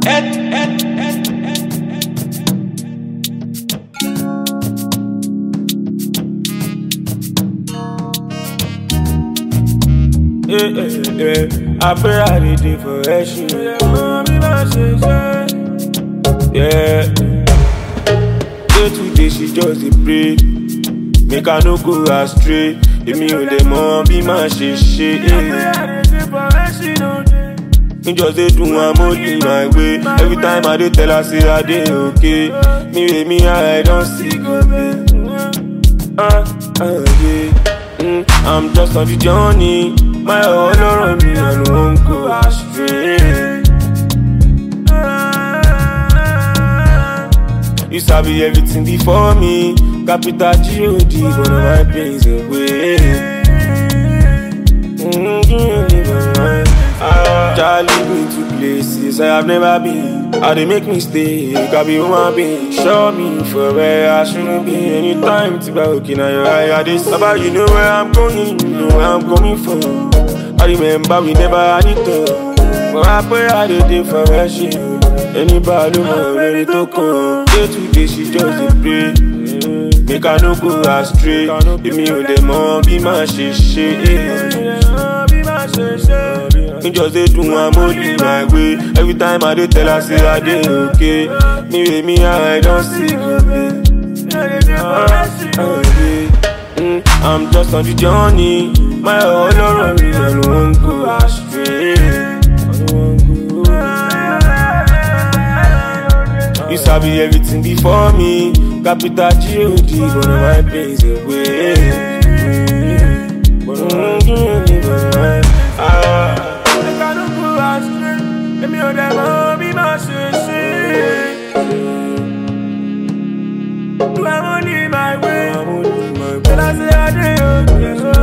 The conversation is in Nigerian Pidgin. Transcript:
Yeah, yeah, yeah. I pray I did it for action. Yeah. Day to day she just dey pray. Make I no go astray. Èmi ò lè mọ bí màá ṣe ṣe. Me just dey do am only my way. Every time I dey tell her say I dey okay. Me wey me I don see go pay. Ah, ah, yeah. Mm, I'm just on the journey. My ọlọ́rọ̀ mi I no wan go astray. You sabi everything before me. Capital G-O-D, one of my pains away. Mm-hmm. Ah, Charlie been to places I have never been. How they make me stay? Can be human being. Show me for where I shouldn't be. Anytime it's about looking at your eye, I just about you know where I'm going, you know where I'm coming from. I remember we never had it all. But I pray I did it for her shit. Anybody want ready to come? Day to day she just dey pray. Make I no go astray. Èmi ò lè mọ bí màá ṣe ṣe. Me just dey do am only my way. Every time I dey tell her say I dey okay. Me wey me I don see go pay. Mm, I'm just on the journey. My ọlọ́rọ̀ mi I no wan go astray. I no wan go. You sabi everything before me. Capital G-O-D, one of my pains away. Mm-hmm. Ah. Make I no go astray. Èmi ò dẹ̀ mọ̀ bí màá ṣe ṣe. Do am only my way. I'm only my Tell her say I dey okay.